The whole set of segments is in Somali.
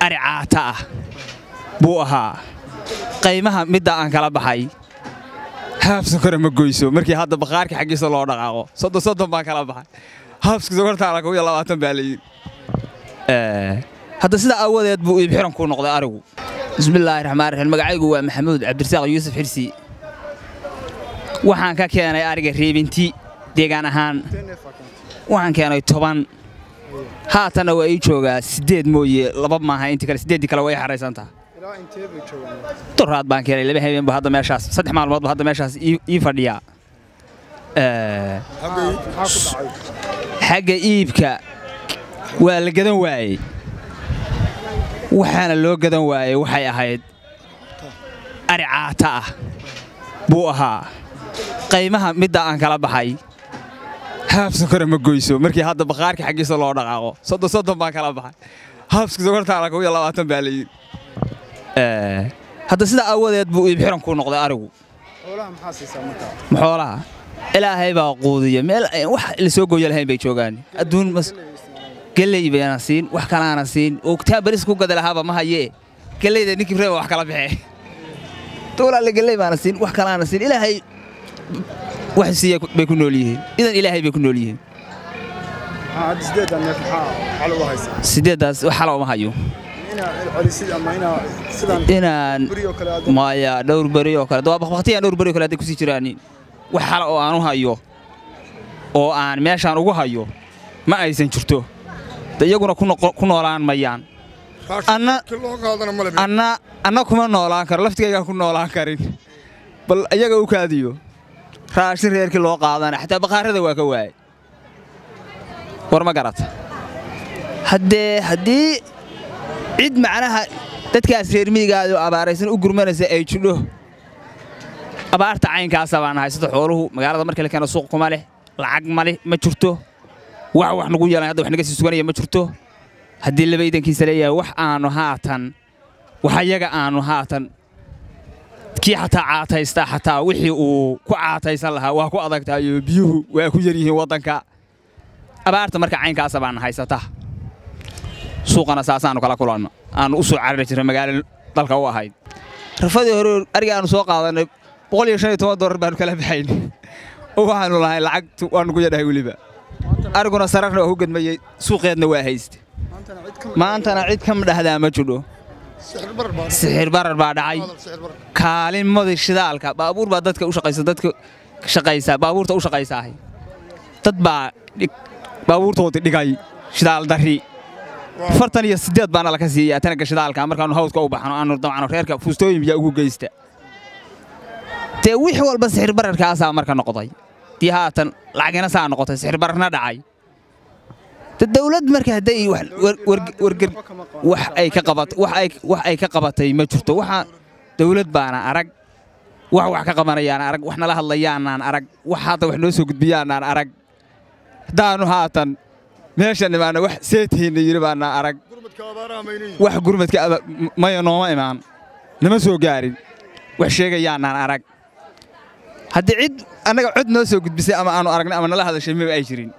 ari caata ah buu ahaa qaymaha midda aan kala baxay haaf sokora ma goyso markii hadda bakhaarka xaggiisa loo dhaqaaqo soddon soddon baan kala baxay haafska sokortaana kow iyo labaatan baa la yidhi hadda sidaa aawadeed buu iibxiran ku noqday arigu bismillaahi raxmaan raxiim magacaygu waa maxamuud cabdirasaaq yuusuf xirsi waxaan ka keenay ariga reebinti deegaan ahaan waxaan keenay toban haatanna waa ii joogaa siddeed mooye laba maaha intii kale siddeeddii kale way xaraysantaha doraad baan keenay laba habeenba hadda meeshaas saddex maalmoodba hadda meeshaas ii fadhiyaa xagga iibka waa la gadan waayey waxaana loo gadan waayey waxay ahayd ari caata ah buu ahaa qaymaha midda aan kala baxay haaf sokora ma goyso markii hadda bakhaarka xaggiisa loo dhaqaaqo soddon soddon baan kala baxay haafska sokortaana kow iyo labaatan baa la yidhi hadda sidaa aawadeed buu iibxiran ku noqday arigu maxoolaha ilaahay baa quudiya meel wax la soo gooya lahayn bay joogaan adduun geley bayna siin wax kalaana siin oo taa baris ku gada lahaaba ma hayee geleyda ninkii reeba wax kala baxee dowlaale geley baana siin wax kalaana siin ilaahay wax siiya bay ku nool yihiin idan ilaahay bay ku nool yihiin sideeddaas wax xala uma hayo inaan maya dhowr beri oo kale waa bakbaktiyaan dhowr beri o kale hadday kusii jiraanin wax xala oo aan u hayo oo aan meeshaan ugu hayo ma aysan jirto de iyaguna ku noolaan mayaan anna kuma noolaan karo laftigaygaan ku noolaan karin bal iyaga u kaadiyo raashin reerkii loo qaadana xataa bakhaarada waa ka waayey war ma garata haddee haddii cid macnaha dadkaas reer miyigaado abaaraysan u gurmanaysa ay jidho abaarta caynkaasa baan haysato xooluhu magaalada markii la keeno suuq kuma leh lacag ma leh ma jirto wax wax nagu yeelan hadda wax naga sii suganaya ma jirto haddii labaydankiisa leeyahay wax aanu haatan wax ayaga aanu haatan kii xataa caataysta xataa wixii uu ku caataysan lahaa waa ku adagtahayo biyuhu waa ku yar yihiin waddanka abaarta marka caynkaasa baana haysata suuqana saasaanu kala kulanno aanu u soo carari jirna magaalo dalka u ahayd rafadii hore ariga aanu soo qaadannay boqol iyo shan iyo toban dollar baanu kala baxayn oo waxaanu lahay lacagtu waanu ku yadhahay weliba ariguna sararna waa ku gedmayey suuqeedna waa hayste maantana cid kama dhahdaa ma jidho sixir barar baa dhacay kaalinmadii shidaalka baabuur baa dadka u shaqaysa dadka shaqaysaa baabuurta u shaqaysaahay dad baa baabuurtoodii dhigay shidaal darri afartan iyo siddeed baana laka siiyaa tanaga shidaalka markaannu hawdka u baxno aanu dabcano reerka fuustooyin biyaa ugu geysta dee wix walba sixir bararkaasaa marka noqday dii haatan lacagina saa noqotay sixir bararna dhacay dawlad marka hadday warger wax ay ka qabat wax ay ka qabatay ma jirto waxa dawlad baana arag wax wax ka qabanayaan arag wax nala hadlayaanaan arag wax hadda wax noo soo gudbiyaanaan arag haddaannu haatan meeshan imaana wax seetayna yidhi baana arag wax gurmadka maya nooma imaan nama soo gaarin wax sheegayaanaan arag haddii cid annaga cod noo soo gudbisay ama aanu aragnay ama nala hadashay maba ay jirin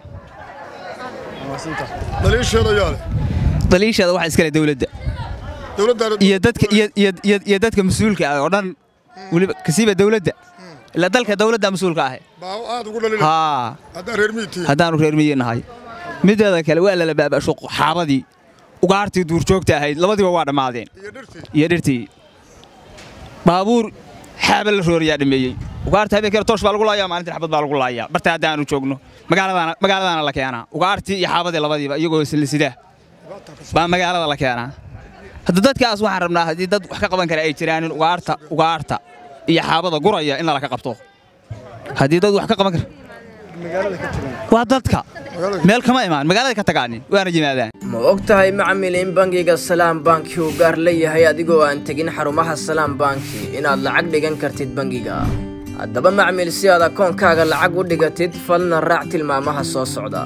daliisheeda waxa iskale dawladda iyo dadka iyo dadka mas-uulka ah oo dhan weliba kasiiba dawladda ila dalka dawladda mas-uulka ahe haa haddaanu reer miyi nahay mideeda kale waa lala baabasho xaabadii ugaartii duurjoogta ahayd labadiiba waa dhammaadeen iyo dhirtii baabuur xaaba la rooriyaa dhameeyey ugaarta habeenkeena toosh baa lagu laayaa maalintii xabad baa lagu laayaa barta haddaanu joogno magaaladaana la keenaa ugaartii iyo xaabadii labadiiba iyagoo silisidaa baa magaalada la keenaa hadda dadkaas waxaan rabnaa haddii dad wax ka qaban kara ay jiraanin ugaarta ugaarta iyo xaabada guraya in lala ka qabto haddii dad wax ka qaban kara waa dadka meel kama imaan magaalada ka tagaanin waana yimaadaan ma og tahay macmil in bangiga salaam banki uu gaar leeyahay adigoo aan tegin xarumaha salaam banki inaad lacag dhigan kartid bangiga haddaba macmil si aad akoonkaaga lacag u dhigatid falna raac tilmaamaha soo socda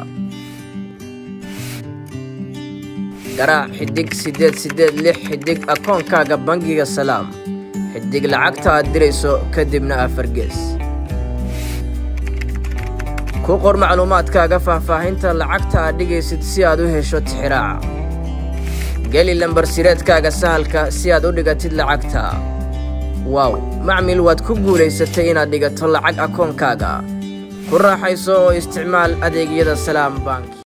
garaac xidig siddeed siddeed lix xidig akoonkaaga bangiga salaam xidig lacagta aad dirayso kadibna afar gees ku qor macluumaadkaaga faahfaahinta lacagta aad dhigaysid si aad u hesho tixiraaca geli lambar sireedkaaga sahalka si aad u dhigatid lacagta waaw macmil waad ku guulaysatay inaad dhigato lacag akoonkaaga ku raaxayso oo isticmaal adeegyada salaam bank